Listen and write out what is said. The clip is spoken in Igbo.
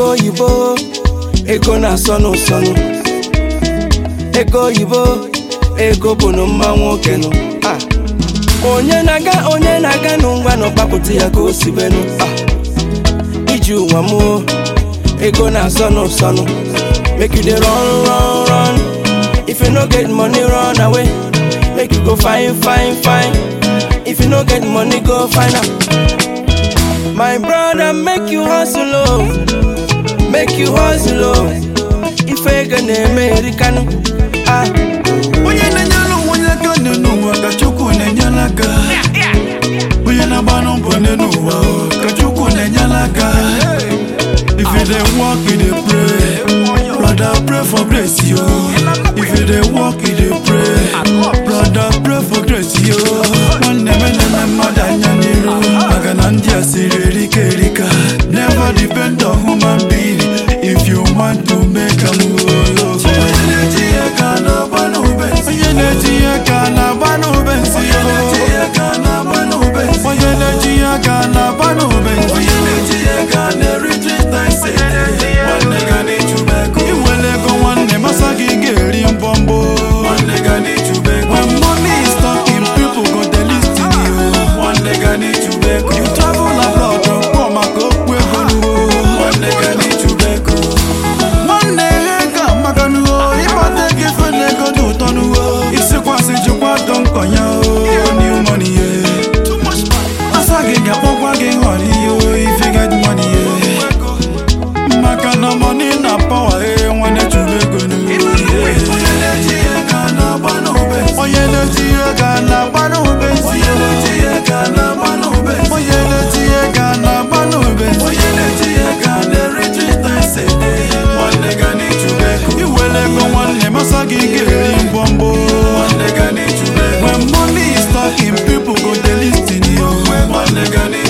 ego oyibo ego na-asọnụ ụsọnụ ego oyibo ego bụ na mma nwoke nụ Ah. onye na-aga onye na-aga n'ụwa n'ọkpapụta ya ka o sibenu Ah. iji ụwa mụọ ego na-asọnụ ụsọnụ make you dey run run run if you no get money run away make you go find find find if you no get money go find am my brother make you hustle oh make you hustle oh ife ego na-eme erikanu ah onye na-enyere onwe onye aka nne n'ụwa ka chukwu na-enyere aka onye na-agbanụ mbọ nne n'ụwa o, ka chukwu na-enyere aka if you dey work you dey pray brother pray for grace yo if you dey work you dey pray brother pray for grace yo nwanne m eneme mmadụ anya n'iru maka na ndị a siri erika erika never depend on human being if you want to make am onye na-eji ihe ka na-agba n'ube onye na-eji ihe ka na-agba n'ube nsị onye na-eji ihe ka na-agba n'ube onye na-eji ihe ka na-agba n'ube onye na-eji ihe ka na-eri trita ise nwanne ga n'ijube ego iwere ego nwanne masa gị ga-eri mbọmbọ nwanne ga n'ijube ego when money is talking people go dey lis ten you nwanne ga n'ijube ego you travel abroad kpọ maka okwu ego nuwo nwanne ga n'ijube ego nwanne ihe ka maka nuwo ịgbata ego ife na ego dị ụtọ nuwo isikwasị jikwa dọ nkọ ya o new money ye asa gị ga-akpọkwa gị họrọ ihe o if you get money ye maka na money na power e nwanne chụrụ ego nuwo onye na-eji ihe ka na-agba n'ube onye na-eji ihe ka na-agba n'ube onye na-eji ihe ka na-agba n'ube onye na-eji ihe ka na-agba n'ube onye na-eji ihe ka na-eri trita ise nwanne ga n'ijube ego iwere ego nwanne masa gị ga-eri mbọmbọ nwanne ga n'ijube ego when money is talking people go dey lis ten you nwanne ga n'ijube